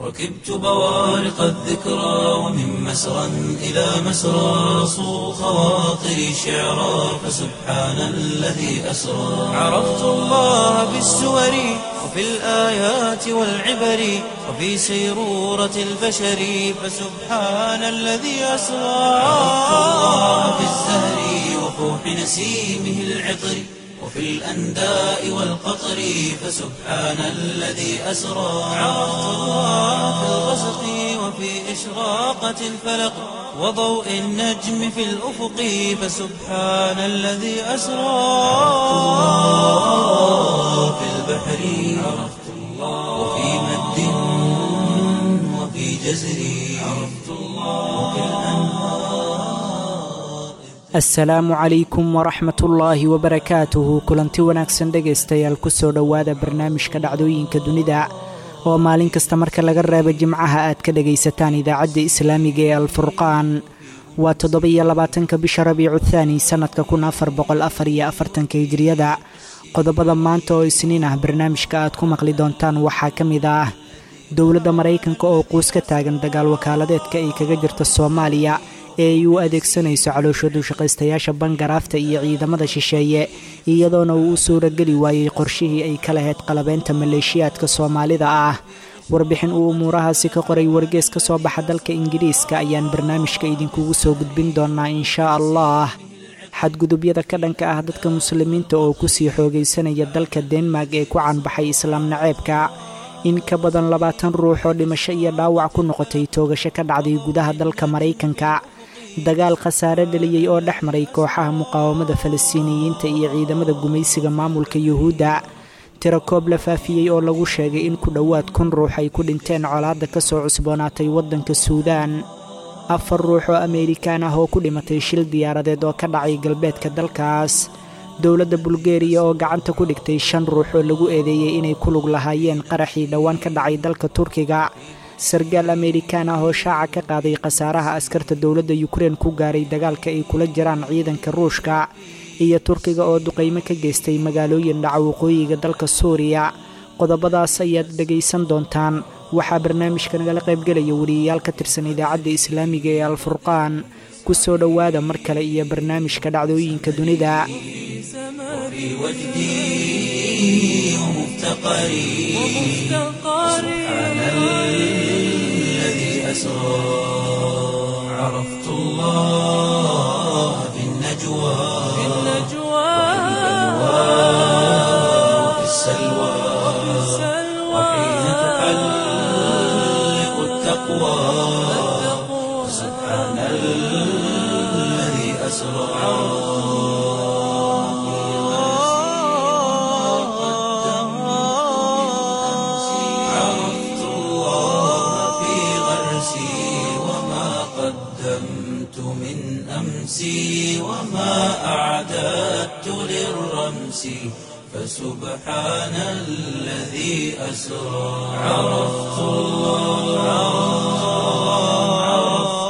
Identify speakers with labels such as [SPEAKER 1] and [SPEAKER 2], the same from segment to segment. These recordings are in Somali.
[SPEAKER 1] ركبت بوارق الذكرى ومن مسرى إلى مسرى صو خواطري شعرا فسبحان الذي أسرى عرفت الله بالسور وفي الآيات والعبر وفي سيرورة البشر فسبحان الذي أسرى عرفت الله بالزهر وفوح نسيمه العطر وفي الأنداء والقطر فسبحان الذي أسرى عرفت الله في الغسق وفي إشراقة الفلق وضوء النجم في الأفق فسبحان الذي أسرى الله في البحر عرفت الله وفي مد وفي جزر عرفت الله وفي الأنهار
[SPEAKER 2] asalaamu calaykum waraxmatullaahi wabarakaatuhu kulanti wanaagsan dhegaystayaal kusoo dhowaada barnaamijka dhacdooyinka dunida oo maalin kasta marka laga reebo jimcaha aad ka dhegaysataan idaacadda islaamiga ee alfurqaan waa toddoba-iyo labaatanka bisha rabiicu thaani sannadka kun afar boqol afar iyo afartanka hijiriyada qodobada maanta oo isniin ah barnaamijka aad ku maqli doontaan waxaa ka mid ah dowladda maraykanka oo quus ka taagan dagaal wakaaladeedka ay kaga jirta soomaaliya ee ay u adeegsanayso calooshoodu shaqaystayaasha bangaraafta iyo ciidamada shisheeye iyadoona uu u suurageli waayey qorshihii ay ka lahayd qalabeynta maleeshiyaadka soomaalida ah warbixin uu umuurahaasi ka qoray wargees ka soo baxa dalka ingiriiska ayaan barnaamijka idinkugu soo gudbin doonaa inshaa allah xadgudubyada ka dhanka ah dadka muslimiinta oo kusii xoogaysanaya dalka denmark ee ku caanbaxay islaam naceebka in ka badan labaatan ruux oo dhimasho iyo dhaawac ku noqotay toogasho ka dhacday gudaha dalka maraykanka dagaal khasaare dhaliyey oo dhex maray kooxaha muqaawamada falastiiniyiinta iyo ciidamada gumaysiga maamulka yuhuudda tirakoob la faafiyey oo lagu sheegay in ku dhowaad kun ruux ay ku dhinteen colaadda ka soo cusboonaatay waddanka suudaan afar ruux oo ameerikaan ah oo ku dhimatay shil diyaaradeed oo ka dhacay galbeedka dalkaas dowladda bulgeriya oo gacanta ku dhigtay shan ruux oo lagu eedeeyey inay ku lug lahaayeen qaraxii dhowaan ka dhacay dalka turkiga sargaal ameerikaan ah oo shaaca ka qaaday khasaaraha askarta dowladda yukrein ku gaaray dagaalka ay kula jiraan ciidanka ruushka iyo turkiga oo duqaymo ka geystay magaalooyin dhaca waqooyiga dalka suuriya qodobadaas ayaad dhegaysan doontaan waxaa barnaamijka nagala qaybgelaya wariyayaal ka tirsan idaacadda islaamiga ee alfurqaan ku soo dhowaada mar kale iyo barnaamijka dhacdooyinka dunida
[SPEAKER 1] وفي وجدي ومفتقري سبحان الذي أسرى عرفت الله في النجوى وفي السلوى وحين تحلق التقوى سبحان الذي أسرى عرفت الله في غرسي وما قدمت من أمسي وما أعددت للرمس فسبحان الذي أسرى عرفت الله عرفت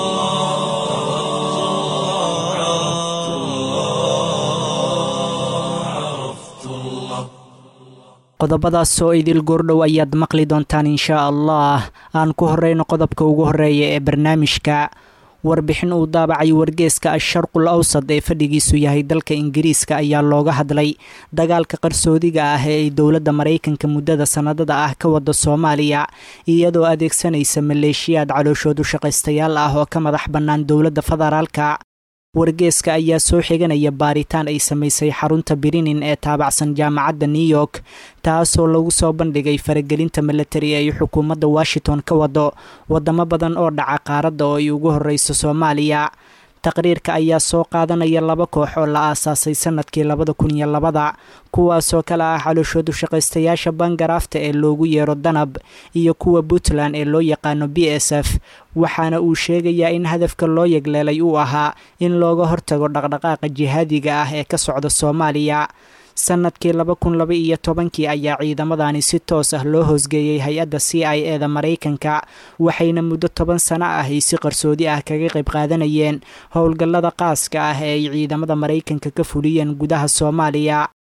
[SPEAKER 1] الله عرفت الله عرفت الله
[SPEAKER 2] qodobadaas oo idil goordhow ayaad maqli doontaan inshaa allah aan ku horeyno qodobka ugu horeeya ee barnaamijka warbixin uu daabacay wargeeska asharqul awsad ee fadhigiisu yahay dalka ingiriiska ayaa looga hadlay dagaalka qarsoodiga ah ee ay dowladda maraykanka muddada sannadada ah ka wada soomaaliya iyadoo adeegsanaysa maleeshiyaad calooshoodu shaqaystayaal ah oo ka madax bannaan dowladda federaalka wargeeska ayaa soo xiganaya baaritaan ay samaysay xarunta birinin ee taabacsan jaamacadda new york taasoo lagu soo bandhigay faragelinta milatari ay xukuumadda washington ka wado wadamo badan oo dhaca qaaradda oo ay ugu horeyso soomaaliya taqriirka ayaa soo qaadanaya laba koox oo la aasaasay sanadkii labada kun iyo labada kuwaasoo kale ah calooshoodu shaqaystayaasha bangaraafta ee loogu yeero danab iyo kuwa puntland ee loo yaqaano b s f waxaana uu sheegayaa in hadafka loo yegleelay uu ahaa in looga hortago dhaqdhaqaaqa jihaadiga ah ee ka socda soomaaliya sanadkii laba kun laba iyo tobankii ayaa ciidamadani si toos ah loo hoosgeeyey hay-adda c i e da maraykanka waxayna muddo toban sano ah ay si qarsoodi ah kaga qayb qaadanayeen howlgallada qaaska ah ee ay ciidamada maraykanka ka fuliyeen gudaha soomaaliya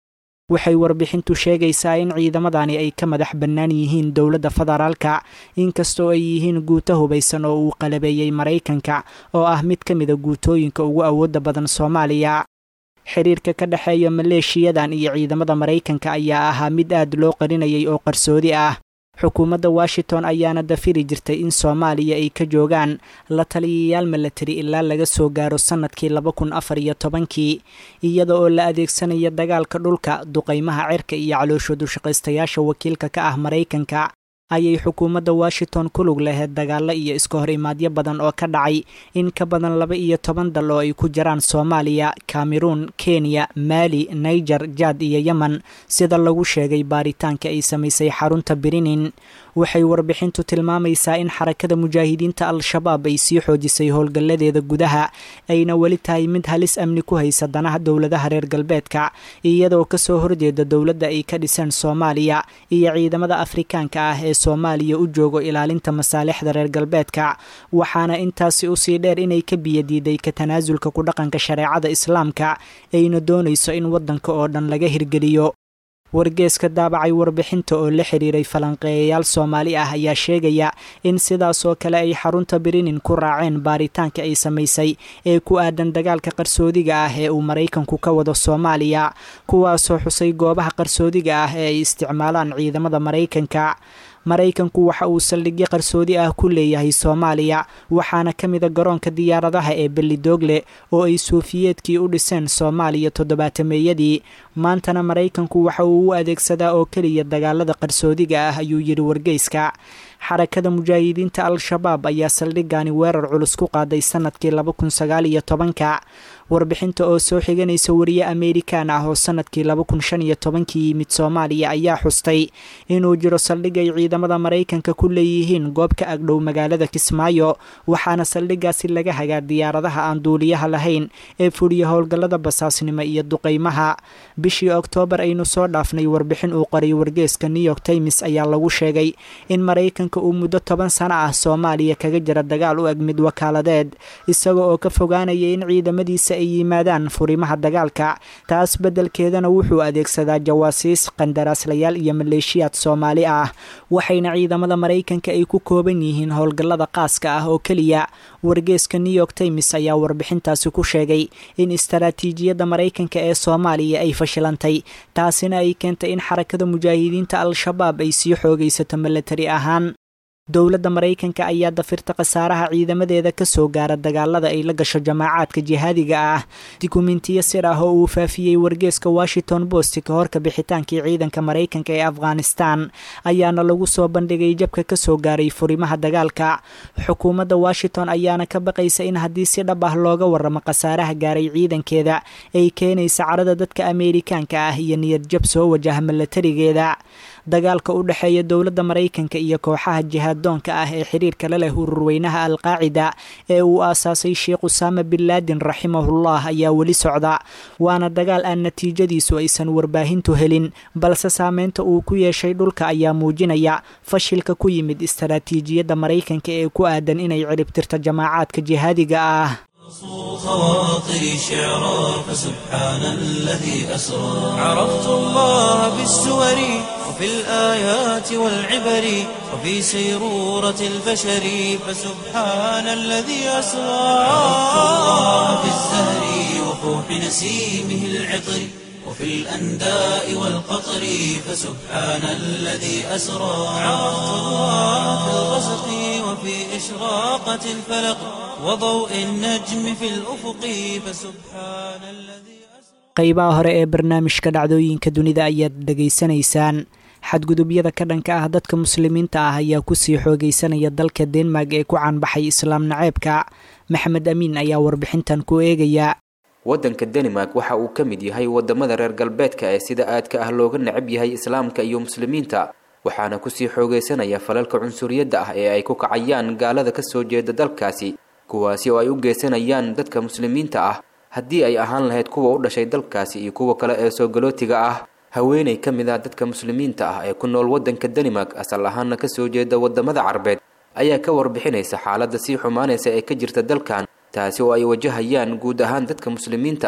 [SPEAKER 2] waxay warbixintu sheegaysaa in ciidamadani ay ka madax bannaan yihiin dowladda federaalka inkastoo ay yihiin guuto hubaysan oo uu qalabeeyey maraykanka oo ah mid ka mida guutooyinka ugu awoodda badan soomaaliya xiriirka ka dhexeeya maleeshiyadan iyo ciidamada maraykanka ayaa ahaa mid aad loo qarinayay oo qarsoodi ah xukuumadda washington ayaana dafiri jirtay in soomaaliya ay ka joogaan la taliyayaal milatari ilaa laga soo gaaro sannadkii laba kun afar iyo tobankii iyada oo la adeegsanaya dagaalka dhulka duqaymaha cirka iyo calooshoodu shaqaystayaasha wakiilka ka ah maraykanka ayay xukuumadda washington ku lug laheyd dagaallo iyo iska hor imaadyo badan oo ka dhacay in ka badan laba iyo toban dal oo ay ku jiraan soomaaliya cameroon kenya maali niger jad iyo yemen sida lagu sheegay baaritaanka ay samaysay xarunta birinin waxay warbixintu tilmaamaysaa in xarakada mujaahidiinta al-shabaab ay sii xoojisay howlgalladeeda gudaha ayna weli tahay mid halis amni ku haysa danaha dowladaha reer galbeedka iyadoo kasoo horjeeda dowladda ay ka dhiseen soomaaliya iyo ciidamada afrikaanka ah ee soomaaliya u joogo ilaalinta masaalixda reer galbeedka waxaana intaasi usii dheer inay ka biyadiiday ka tanaasulka ku dhaqanka shareecada islaamka ayna doonayso in waddanka oo dhan laga hirgeliyo wargeeska daabacay warbixinta oo la xiriiray falanqeeyayaal soomaali ah ayaa sheegaya in sidaasoo kale ay xarunta birinin ku raaceen baaritaanka ay samaysay ee ku aadan dagaalka qarsoodiga ah ee uu maraykanku ka wado soomaaliya kuwaasoo xusay goobaha qarsoodiga ah ee ay isticmaalaan ciidamada maraykanka maraykanku waxa uu saldhigyo qarsoodi ah ku leeyahay soomaaliya waxaana ka mida garoonka diyaaradaha ee belidoogle oo ay suufiyeedkii u dhiseen soomaaliya toddobaatameeyadii maantana maraykanku waxa uu u adeegsadaa oo keliya dagaalada qarsoodiga ah ayuu yidhi wargeyska xarakada mujaahidiinta al-shabaab ayaa saldhigani weerar culus ku qaaday sanadkii laba kun sagaal iyo tobanka warbixinta oo soo xiganaysa wariye amerikan ah oo sanadkii laba kun shan iyo tobankii yimid soomaaliya ayaa xustay inuu jiro saldhig ay ciidamada maraykanka ku leeyihiin goob ka agdhow magaalada kismaayo waxaana saldhigaasi laga hagaa diyaaradaha aan duuliyaha lahayn ee fuliya howlgallada basaasnimo iyo duqaymaha bishii oktoobar aynu soo dhaafnay warbixin uu qoray wargeeska new york times ayaa lagu sheegay in maraykanka uu muddo toban sano ah soomaaliya kaga jira dagaal u eg mid wakaaladeed isaga oo ka fogaanaya in ciidamadiisa ay yimaadaan furimaha dagaalka taas beddelkeedana wuxuu adeegsadaa jawaasiis qandaraaslayaal iyo maleeshiyaad soomaali ah waxayna ciidamada maraykanka ay ku kooban yihiin howlgallada qaaska ah oo keliya wargeeska new york times ayaa warbixintaasi ku sheegay in istaraatiijiyadda maraykanka ee soomaaliya ay fashilantay taasina ay keentay in xarakada mujaahidiinta al-shabaab ay sii xoogaysato milatari ahaan dowladda maraykanka ayaa dafirta khasaaraha ciidamadeeda ka soo gaara dagaalada ay la gasho jamaacaadka jihaadiga ah dukumentiyo sir ah oo uu faafiyey wargeeska washington post ka horka bixitaankii ciidanka maraykanka ee afghanistan ayaana lagu soo bandhigay jabka ka soo gaaray furimaha dagaalka xukuumadda washington ayaana ka baqaysa in haddii si dhab ah looga waramo khasaaraha gaaray ciidankeeda ay keenaysa carada dadka ameerikaanka ah iyo niyad jab soo wajaha milatarigeeda dagaalka u dhexeeya dowladda maraykanka iyo kooxaha jihaaddoonka ah ee xiriirka la leh ururweynaha alqaacida ee uu aasaasay sheekh usaama bin laadin raximahullah ayaa weli socda waana dagaal aan natiijadiisu aysan warbaahintu helin balse saameynta uu ku yeeshay dhulka ayaa muujinaya fashilka ku yimid istaraatiijiyadda maraykanka ee ku aadan inay ciribtirto jamaacaadka jihaadiga ah
[SPEAKER 1] خواطري شعرا فسبحان الذي أسرى عرفت الله بالسور وفي الآيات والعبر وفي سيرورة البشر فسبحان الذي أسرى عرفت الله بالزهر وفوح نسيمه العطر وفي الأنداء والقطر فسبحان الذي أسرى عرفت الله في الغسق وفي إشراقة الفلق وضوء النجم في الأفق فسبحان الذي
[SPEAKER 2] qaybaha hore ee barnaamijka dhacdooyinka dunida ayaad dhegaysanaysaan xadgudubyada ka dhanka ah dadka muslimiinta ah ayaa kusii xoogaysanaya dalka denmark ee ku caanbaxay islaam naceebka maxamed amiin ayaa warbixintan ku eegaya
[SPEAKER 3] waddanka danimark waxa uu ka mid yahay wadamada reer galbeedka ee sida aadka ah looga necab yahay islaamka iyo muslimiinta waxaana kusii xoogaysanaya falalka cunsuriyadda ah ee ay ku kacayaan gaalada kasoo jeeda dalkaasi kuwaasi oo ay u geysanayaan dadka muslimiinta ah haddii ay ahaan lahayd kuwa u dhashay dalkaasi iyo kuwa kale ee soo galootiga ah haweeney ka mid ah dadka muslimiinta ah ee ku nool waddanka danimark asal ahaana kasoo jeeda wadamada carbeed ayaa ka warbixinaysa xaaladda sii xumaanaysa ee ka jirta dalkan taasi oo ay wajahayaan guud ahaan dadka muslimiinta ah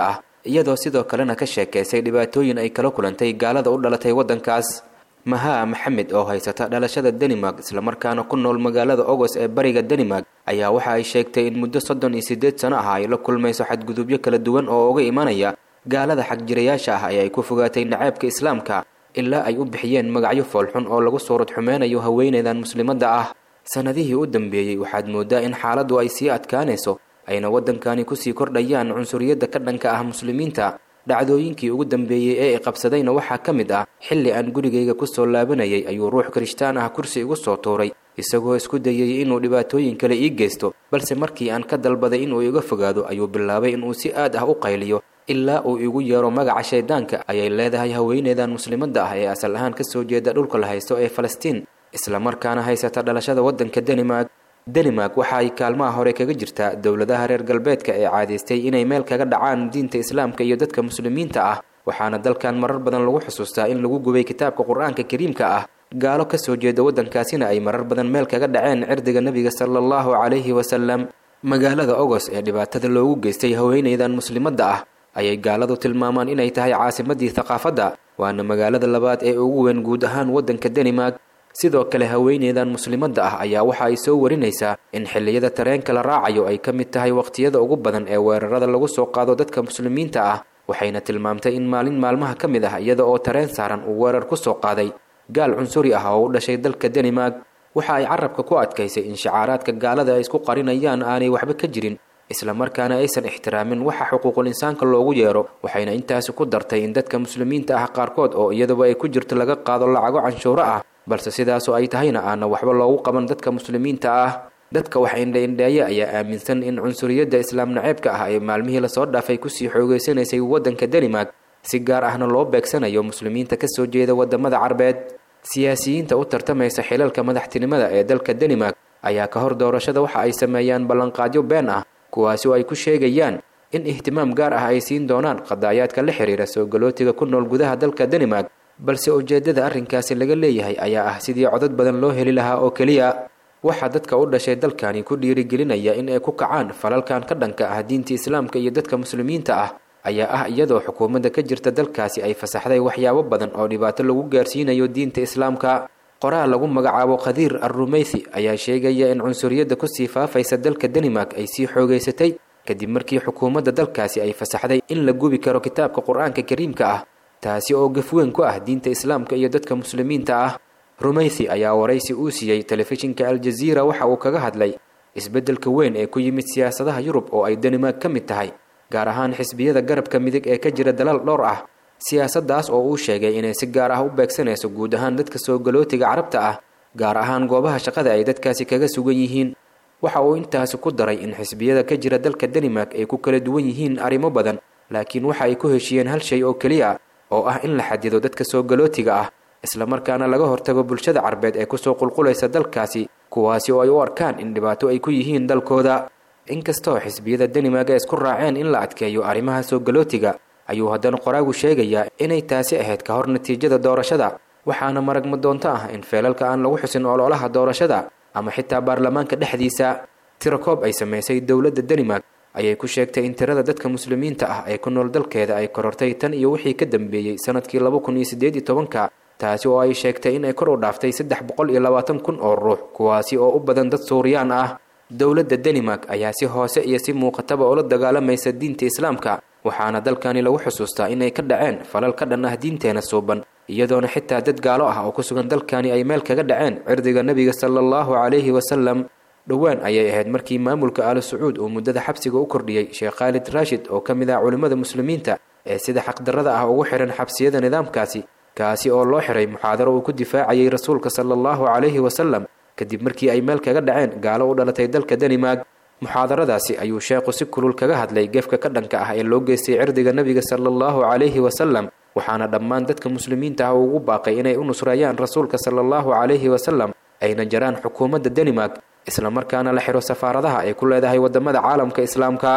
[SPEAKER 3] iyadoo sidoo kalena ka sheekaysay dhibaatooyin ay kala kulantay gaalada u dhalatay waddankaas mahaa maxamed oo haysata dhalashada danimark islamarkaana ku nool magaalada ogos ee bariga danimark ayaa waxa ay sheegtay in muddo soddon iyo siddeed sano ah ay la kulmayso xadgudubyo kala duwan oo uga imanaya gaalada xagjirayaasha ah ee ay ku fogaatay naceebka islaamka ilaa ay u bixiyeen magacyo foolxun oo lagu suurad xumeynayo haweeneydan muslimadda ah sannadihii u dambeeyey waxaad mooddaa in xaaladdu ay sii adkaanayso ayna waddankani kusii kordhayaan cunsuriyadda ka dhanka ah muslimiinta dhacdooyinkii ugu dambeeyey ee i qabsadayna waxaa ka mid ah xilli aan gurigayga kusoo laabanayay ayuu ruux kirishtaan ah kursi igu soo tuuray isagoo isku dayay inuu dhibaatooyin kale ii geysto balse markii aan ka dalbaday inuu iga fogaado ayuu bilaabay inuu si aad ah u qayliyo ilaa uu igu yeero magaca shayddaanka ayay leedahay haweeneydan muslimadda ah ee asal ahaan ka soo jeeda dhulka la haysto ee falastiin islamarkaana haysata dhalashada waddanka danimark danimark waxa ay kaalmaha hore kaga jirtaa dowladaha reer galbeedka ee caadaystay inay meel kaga dhacaan diinta islaamka iyo dadka muslimiinta ah waxaana dalkan marar badan lagu xusuustaa in lagu gubay kitaabka qur-aanka kariimka ah gaalo ka soo jeeda waddankaasina ay marar badan meel kaga dhaceen cirdiga nebiga sala allahu calayhi wasalam magaalada ogos ee dhibaatada loogu geystay haweeneydan muslimadda ah ayay gaaladu tilmaamaan inay tahay caasimadii thaqaafadda waana magaalada labaad ee ugu weyn guud ahaan waddanka danimark sidoo kale haweeneydan muslimadda ah ayaa waxa ay soo warinaysaa in xilliyada tareenka la raacayo ay ka mid tahay waqtiyada ugu badan ee weerarada lagu soo qaado dadka muslimiinta ah waxayna tilmaamtay in maalin maalmaha ka mid ah iyada oo tareen saaran uu weerar ku soo qaaday gaal cunsuri ah oo u dhashay dalka danimark waxa ay carabka ku adkaysay in shacaaraadka gaalada ay isku qarinayaan aanay waxba ka jirin islamarkaana aysan ixtiraamin waxa xuquuqul insaanka loogu yeero waxayna intaasi ku dartay in dadka muslimiinta ah qaarkood oo iyaduba ay ku jirto laga qaado lacago canshuuro ah balse sidaasoo ay tahayna aana waxba loogu qaban dadka muslimiinta ah dadka wax indha-indheeye ayaa aaminsan in cunsuriyadda islaam naceebka ah ee maalmihii lasoo dhaafay kusii xoogeysanaysay waddanka danimark si gaar ahna loo beegsanayo muslimiinta ka soo jeeda waddamada carbeed siyaasiyiinta u tartamaysa xilalka madaxtinimada ee dalka danimark ayaa ka hor doorashada waxa ay sameeyaan ballanqaadyo been ah kuwaasi oo ay ku sheegayaan in ihtimaam gaar ah ay siin doonaan qadaayaadka la xiriira soo galootiga ku nool gudaha dalka danimark balse ujeeddada arrinkaasi laga leeyahay ayaa ah sidii codad badan loo heli lahaa oo keliya waxaa dadka u dhashay dalkani ku dhiirigelinaya in ay ku kacaan falalkan ka dhanka ah diinta islaamka iyo dadka muslimiinta ah ayaa ah iyadoo xukuumadda ka jirta dalkaasi ay fasaxday waxyaabo badan oo dhibaato lagu gaarsiinayo diinta islaamka qoraal lagu magacaabo khadiir arrumeythi ayaa sheegaya in cunsuriyadda kusii faafaysa dalka danimark ay sii xoogeysatay kadib markii xukuumadda dalkaasi ay fasaxday in la gubi karo kitaabka qur-aanka kariimka ah taasi oo gafweyn ku ah diinta islaamka iyo dadka muslimiinta ah rumeythi ayaa waraysi uu siiyey telefishinka aljaziira waxa uu kaga hadlay isbeddelka weyn ee ku yimid siyaasadaha yurub oo ay danimark ka mid tahay gaar ahaan xisbiyada garabka midig ee ka jira dalal dhowr ah siyaasaddaas oo uu sheegay inay si gaar ah u beegsanayso guud ahaan dadka soo galootiga carabta ah gaar ahaan goobaha shaqada ay dadkaasi kaga sugan yihiin waxa uu intaasi ku daray in xisbiyada ka jira dalka danimark ay ku kala duwan yihiin arrimo badan laakiin waxa ay ku heshiiyeen hal shay oo keliya oo ah in la xadido dadka soo galootiga ah islamarkaana laga hortago bulshada carbeed ee kusoo qulqulaysa dalkaasi kuwaasi oo ay u arkaan in dhibaato ay ku yihiin dalkooda inkastoo xisbiyada danimark ay isku raaceen in la adkeeyo arrimaha soo galootiga ayuu haddana qoraagu sheegayaa inay taasi ahayd ka hor natiijada doorashada waxaana maragma doonto ah in feelalka aan lagu xusin ololaha doorashada ama xitaa baarlamaanka dhexdiisa tirakoob ay samaysay dowladda danimark ayay ku sheegtay in tirada dadka muslimiinta ah ee ku nool dalkeeda ay korortay tan iyo wixii ka dambeeyey sanadkii laba kun iyo siddeed iyo tobanka taasi oo ay sheegtay in ay kor u dhaaftay saddex boqol iyo labaatan kun oo ruux kuwaasi oo u badan dad suuriyaan ah dowladda danimark ayaa si hoose iyo si muuqataba ula dagaalamaysa diinta islaamka waxaana dalkani lagu xusuustaa inay ka dhaceen falal ka dhan ah diinteena suuban iyadoona xitaa dad gaalo ah oo ku sugan dalkani ay meel kaga dhaceen cirdiga nebiga sala allahu calayhi wasalam dhowaan ayay ahayd markii maamulka aali sacuud uu muddada xabsiga u kordhiyey sheekh khaalid raashid oo ka mid ah culimmada muslimiinta ee sida xaqdarrada ah ugu xihan xabsiyada nidaamkaasi kaasi oo loo xiray muxaadaro uu ku difaacayay rasuulka sala allahu calayhi wasalam kadib markii ay meel kaga dhaceen gaalo u dhalatay dalka danimark muxaadaradaasi ayuu sheekhu si kulul kaga hadlay gefka ka dhanka ah ee loo geystay cirdiga nebiga sala allahu calayhi wasalam waxaana dhammaan dadka muslimiinta ah ugu baaqay inay u nusreeyaan rasuulka sala allahu calayhi wasalam ayna jaraan xukuumadda danimark islamarkaana la xiro safaaradaha ay ku leedahay waddamada caalamka islaamka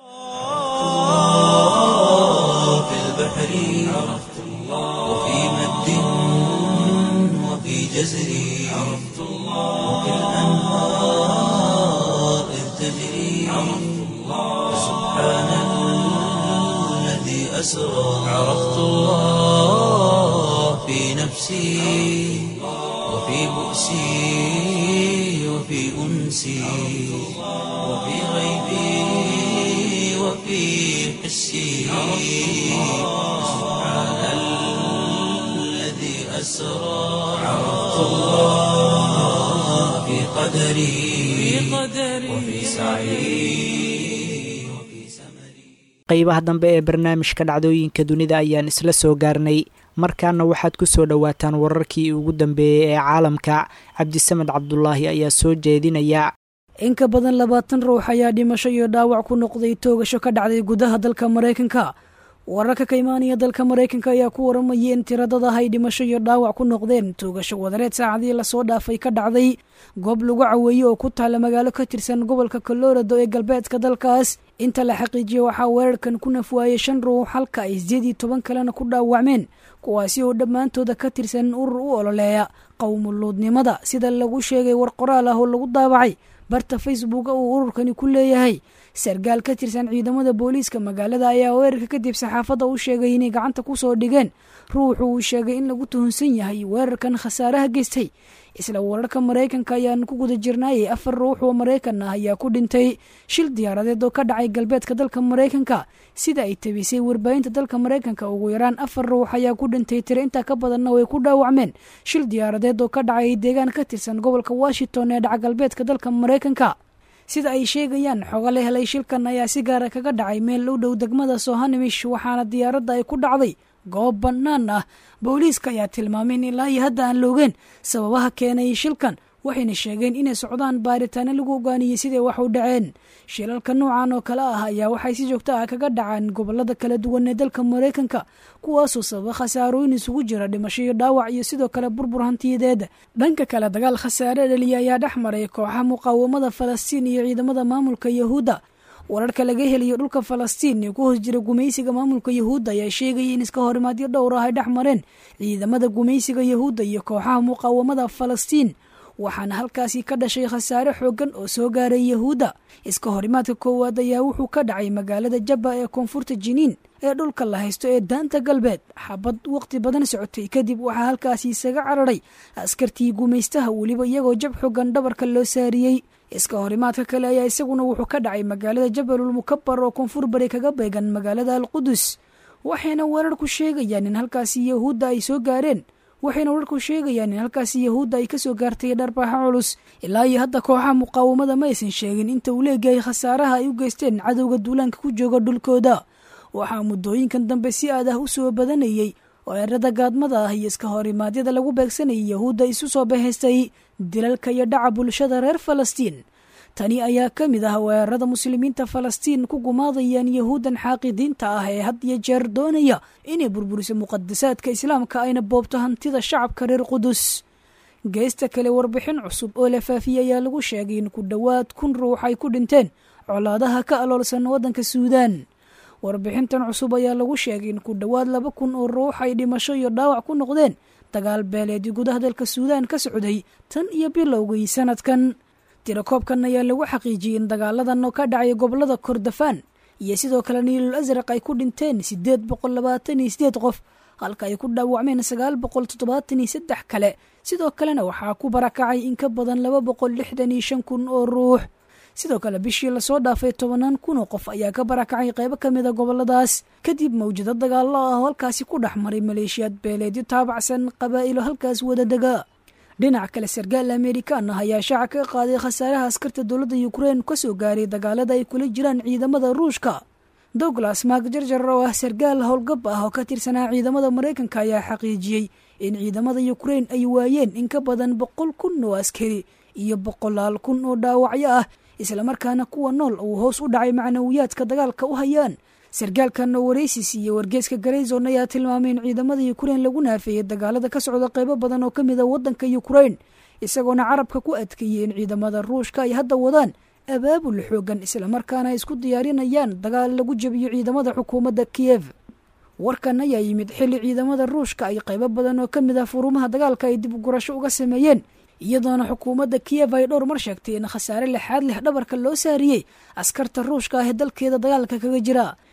[SPEAKER 1] في البحر عرفت الله وفي مد وفي جزر عرفت الله وفي الأنهار إذ تجري عرفت الله سبحان الذي أسرى عرفت الله في نفسي وفي بؤسي وفي أنسي وفي غيبي وفي حسي سبحان الذي أسرى عرفت الله في قدري وفي سعي
[SPEAKER 2] qaybaha dambe ee barnaamijka dhacdooyinka dunida ayaan isla soo gaarnay markaana waxaad ku soo dhowaataan wararkii ugu dambeeyey ee caalamka cabdisamed cabdulaahi ayaa soo jeedinaya
[SPEAKER 4] in ka badan labaatan ruux ayaa dhimasho iyo dhaawac ku noqday toogasho ka dhacday gudaha dalka maraykanka wararka ka imaanaya dalka maraykanka ayaa ku waramayay in tiradada ay dhimasho iyo dhaawac ku noqdeen toogasho wadareed saacadii lasoo dhaafay ka dhacday goob lagu caweeye oo ku taala magaalo ka tirsan gobolka colorado ee galbeedka dalkaas inta la xaqiijiyey waxaa weerarkan ku nafwaayey shan ruux halka ay sideed iyo toban kalena ku dhaawacmeen kuwaasi oo dhammaantooda ka tirsan urur u ololeeya qowmuluudnimada sida lagu sheegay war qoraal ah oo lagu daabacay barta facebooka uu ururkani ku leeyahay sargaal ka tirsan ciidamada booliiska magaalada ayaa weerarka kadib saxaafadda u sheegay inay gacanta ku soo dhigeen ruuxu uu sheegay in lagu tuhunsan yahay weerarkan khasaaraha geystay isla wararka maraykanka ayaan ku guda jirnaayay afar ruux oo maraykan ah ayaa ku dhintay shil diyaaradeed oo ka dhacay galbeedka dalka maraykanka sida ay tabisay warbaahinta dalka maraykanka ugu yaraan afar ruux ayaa ku dhintay tiro intaa ka badanna way ku dhaawacmeen shil diyaaradeed oo ka dhacay deegaan ka tirsan gobolka washington ee dhaca galbeedka dalka maraykanka sida ay sheegayaan xogo la helay shilkan ayaa si gaara kaga dhacay meel u dhow degmada sohanimish waxaana diyaaradda ay ku dhacday goob bannaan ah booliiska ayaa tilmaamay in ilaa iyo hadda aan loogeen sababaha keenay shilkan waxayna sheegeen inay socdaan baaritaano lagu ogaaniyey siday wax u dhaceen shilalka noocan oo kale ah ayaa waxay si joogto ah kaga dhacaan gobolada kala duwan ee dalka maraykanka kuwaasoo sababa khasaarooyin isugu jira dhimasho iyo dhaawac iyo sidoo kale burbur hantiyadeed dhanka kale dagaal khasaare dhaliya ayaa dhex maray kooxa muqaawamada falastiin iyo ciidamada maamulka yahuudda wararka laga helayo dhulka falastiin ee ku hoos jira gumaysiga maamulka yahuudda ayaa sheegaya in iska horimaadyo dhowr ah ay dhex mareen ciidamada gumaysiga yahuudda iyo kooxaha muqaawamada falastiin waxaana halkaasi ka dhashay khasaare xooggan oo soo gaaray yahuudda iska horimaadka koowaad ayaa wuxuu ka dhacay magaalada jabba ee koonfurta jiniin ee dhulka la haysto ee daanta galbeed xabad waqti badan socotay kadib waxaa halkaasi isaga cararay askartii gumaystaha weliba iyagoo jab xoogan dhabarka loo saariyey iska horimaadka kale ayaa isaguna wuxuu ka dhacay magaalada jabalul mukabar oo koonfur bari kaga beegan magaalada alqudus waxayna wararku sheegayaan in halkaasi yahuudda ay soo gaareen waxayna wararku sheegayaan in halkaasi yahuudda ay kasoo gaartay dharbaaxa culus ilaa iyo hadda kooxaha muqaawamada ma aysan sheegin inta uu leegahay khasaaraha ay u geysteen cadowga duulaanka ku jooga dhulkooda waxaa muddooyinkan dambe si aad ah u soo badanayey weerarada gaadmada ah iyo iska horimaadyada lagu beegsanayay yahuudda isu soo bahaystay dilalka iyo dhaca bulshada reer falastiin tani ayaa ka mid ah weerarada muslimiinta falastiin ku gumaadayaan yahuuddan xaaqidiinta ah ee had iyo jeer doonaya inay burburiso muqadasaadka islaamka ayna boobto hantida shacabka reer qudus geesta kale warbixin cusub oo la faafiyey ayaa lagu sheegay in ku dhowaad kun ruux ay ku dhinteen colaadaha ka aloolsan waddanka suudaan warbixintan cusub ayaa lagu sheegay in ku dhowaad laba kun oo ruux ay dhimasho iyo dhaawac ku noqdeen dagaal beeleedii gudaha dalka suudaan ka socday tan iyo bilowgii sanadkan tirakoobkan ayaa lagu xaqiijiyey in dagaaladan oo ka dhacay gobolada kordofaan iyo sidoo kale niilul asraq ay ku dhinteen siddeed boqol labaatan iyo sideed qof halka ay ku dhaawacmeen sagaal boqol toddobaatan iyo saddex kale sidoo kalena waxaa ku barakacay in ka badan laba boqol lixdan iyo shan kun oo ruux sidoo kale bishii lasoo dhaafay tobanaan kun oo qof ayaa ka barakacay qaybo ka mid a goboladaas kadib mawjado dagaallo ah oo halkaasi ku dhex maray maleeshiyaad beeleedyo taabacsan qabaa'ilo halkaas wada dega dhinac kale sargaal amerikaan ah ayaa shaaca ka qaaday khasaaraha askarta dowladda ukrein kasoo gaaray dagaalada ay kula jiraan ciidamada ruushka douglas maak jarjar oo ah sargaal howlgab ah oo ka tirsanaa ciidamada maraykanka ayaa xaqiijiyey in ciidamada ukrein ay waayeen in ka badan boqol kun oo askari iyo boqolaal kun oo dhaawacyo ah islamarkaana kuwa nool uu hoos u dhacay macnawiyaadka dagaalka u hayaan sargaalkan oo waraysis iyo wargeeska garayson ayaa tilmaamay in ciidamada ukrein lagu naafeeyey dagaalada ka socda qaybo badan oo ka mid a waddanka ukrein isagoona carabka ku adkeeyey in ciidamada ruushka ay hadda wadaan abaabul xoogan islamarkaana ay isku diyaarinayaan dagaal lagu jebiyo ciidamada xukuumadda kiyev warkan ayaa yimid xilli ciidamada ruushka ay qaybo badan oo ka mid ah furumaha dagaalka ay dib ugurasho uga sameeyeen iyadoona xukuumadda kiyev ay dhowr mar sheegtay in khasaare lixaad leh dhabarka loo saariyey askarta ruushka ah ee dalkeeda dagaalka kaga jira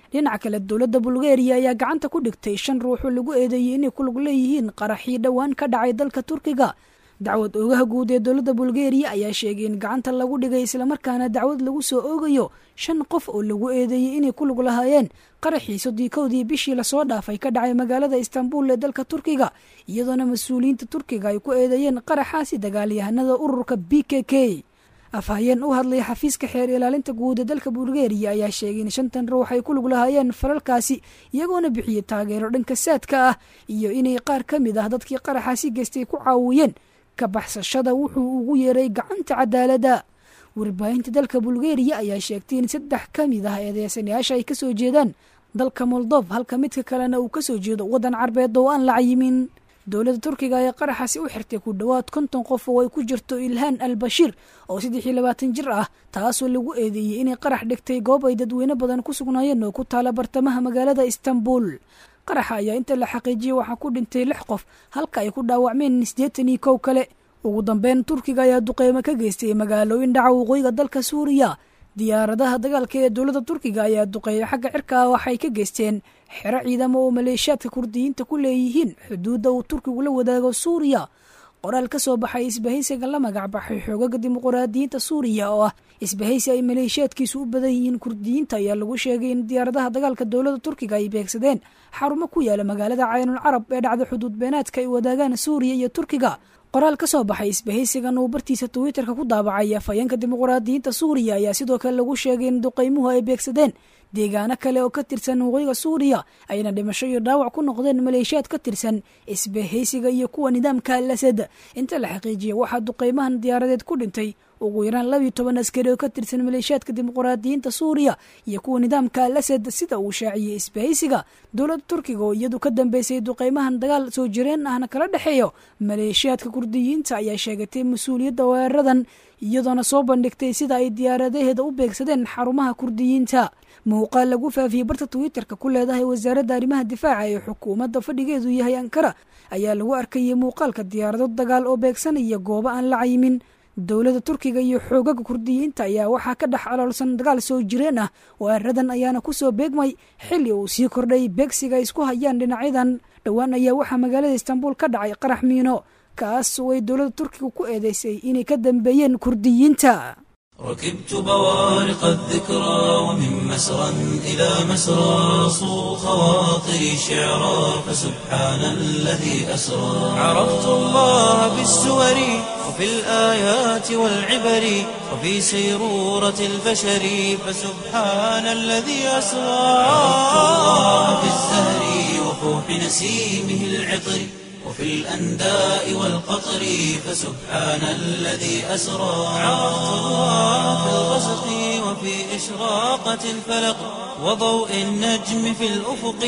[SPEAKER 4] dhinaca kale dowladda bulgariya ayaa gacanta ku dhigtay shan ruux oo lagu eedeeyey inay ku lug leeyihiin qaraxii dhowaan ka dhacay dalka turkiga dacwad oogaha guud ee dowladda bulgariya ayaa sheegay in gacanta lagu dhigay islamarkaana dacwad lagu soo oogayo shan qof oo lagu eedeeyey inay ku lug lahaayeen qaraxii soddii kowdii bishii lasoo dhaafay ka dhacay magaalada istanbul ee dalka turkiga iyadoona mas-uuliyiinta turkiga ay ku eedeeyeen qaraxaasi dagaalyahanada ururka b k k afhayeen u hadlaya xafiiska xeer ilaalinta guud ee dalka bulgariya ayaa sheegay in shantan ruux ay ku lug lahaayeen falalkaasi iyagoona bixiyey taageero dhanka saadka ah iyo inay qaar ka mid ah dadkii qaraxaasi geystay ku caawiyeen ka baxsashada wuxuu ugu yeeray gacanta cadaaladda warbaahinta dalka bulgariya ayaa sheegtay in saddex ka mid ah eedeysanayaasha ay kasoo jeedaan dalka moldob halka midka kalena uu kasoo jeedo waddan carbeed oo aan la cayimin dowladda turkiga ayaa qaraxaasi u xirtay ku dhowaad konton qof oo ay ku jirto ilhaan al bashiir oo saddex iyo labaatan jir ah taasoo lagu eedeeyey inay qarax dhigtay goob ay dadweyne badan ku sugnaayeen oo ku taala bartamaha magaalada istanbul qaraxa ayaa inta la xaqiijiyey waxaa ku dhintay lix qof halka ay ku dhaawacmeen siddeetan iyo kow kale ugu dambeyn turkiga ayaa duqeymo ka geystay magaalooyin dhaca waqooyiga dalka suuriya diyaaradaha dagaalka ee dowladda turkiga ayaa duqeeya xagga cirka ah waxay ka geysteen xero ciidamo oo maleeshiyaadka kurdiyiinta ku leeyihiin xuduudda uu turkigu la wadaago suuriya qoraal ka soo baxay isbahaysiga la magac baxay xoogaga dimuquraadiyiinta suuriya oo ah isbahaysi ay maleeshiyaadkiisu u badan yihiin kurdiyiinta ayaa lagu sheegay in diyaaradaha dagaalka dowladda turkiga ay beegsadeen xarumo ku yaala magaalada caynul carab ee dhacda xuduud beenaadka ay wadaagaan suuriya iyo turkiga qoraal ka soo baxay isbahaysigan uu bartiisa twitterka ku daabacay afhayeenka dimuquraadiyiinta suuriya ayaa sidoo kale lagu sheegay in duqeymuhu ay beegsadeen deegaano kale oo ka tirsan waqooyiga suuriya ayna dhimasho iyo dhaawac ku noqdeen maleeshiyaad ka tirsan isbahaysiga iyo kuwa nidaamka al asad inta la xaqiijiyay waxaa duqeymahan diyaaradeed ku dhintay ugu yaraan labiyo toban askari oo ka tirsan maleeshiyaadka dimuquraadiyiinta suuriya iyo kuwa nidaamka al asad sida uu shaaciyey isbahaysiga dowladda turkiga oo iyadu ka dambeysay duqeymahan dagaal soo jireen ahna kala dhexeeyo maleeshiyaadka kurdiyiinta ayaa sheegatay mas-uuliyadda weeraradan iyadoona soo bandhigtay sida ay diyaaradaheeda u beegsadeen xarumaha kurdiyiinta muuqaal lagu faafiyey barta twitterka ku leedahay wasaaradda arrimaha difaaca ee xukuumadda fadhigeedu yahay ankara ayaa lagu arkayay muuqaalka diyaarado dagaal oo beegsanaya goobo aan la cayimin dowladda turkiga iyo xoogaga kurdiyiinta ayaa waxaa ka dhex aloolsan dagaal soo jireen ah weeraradan ayaana kusoo beegmay xilli uu sii kordhay beegsiga ay isku hayaan dhinacyadan dhowaan ayaa waxaa magaalada istanbul ka dhacay qarax miino kaas oo ay dowladda turkiga ku eedeysay inay ka dambeeyeen kurdiyiinta
[SPEAKER 1] ركبت بوارق الذكرى ومن مسرى إلى مسرى صو خواطري شعرا فسبحان الذي أسرى عرفت الله بالسور وفي الآيات والعبر وفي سيرورة البشر فسبحان الذي أسرى عرفت الله بالزهر وفوح نسيمه العطر وفي الأنداء والقطر فسبحان الذي أسرى عرفت الله في الغسق وفي إشراقة الفلق وضوء النجم في الأفق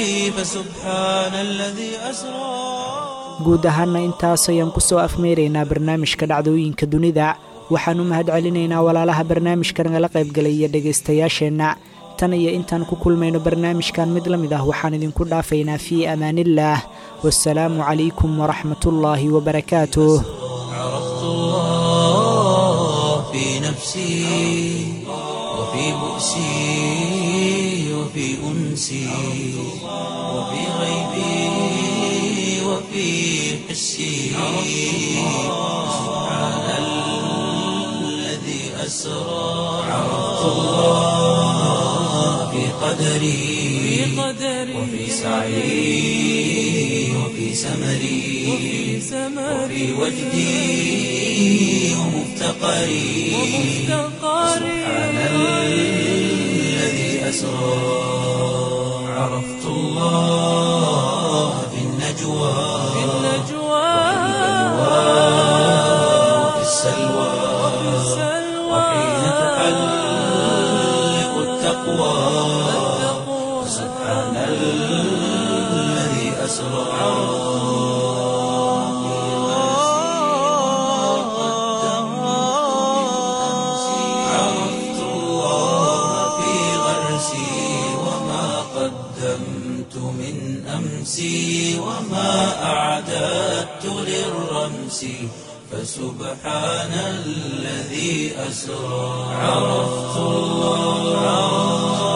[SPEAKER 1] فسبحان الذي أسرى
[SPEAKER 2] guud ahaana intaas ayaan ku soo afmeeraynaa barnaamijka dhacdooyinka dunida waxaan u mahad celinaynaa walaalaha barnaamijka nagala qaybgalaya dhegaystayaasheenna tan iyo intaan ku kulmayno barnaamijkan mid la mid ah waxaan idinku dhaafaynaa fii amaaniillaah wasalaamu calaykum waraxmatullaahi wabarakaatuh
[SPEAKER 1] عرفت الله في نفسي وفي بؤسي وفي أنسي وفي غيبي وفي حسي سبحان الذي أسرى عرفت الله في قدري وفي سعي وفي سمري وفي وجدي ومفتقري سبحان الذي أسرى عرفت الله في النجوى وفي السلوى وحين تحلق التقوى سبحان الذي أسرى عرفت الله في غرسي وما قدمت من أمسي وما أعددت للرمس فسبحان الذي أسرى عرفت الله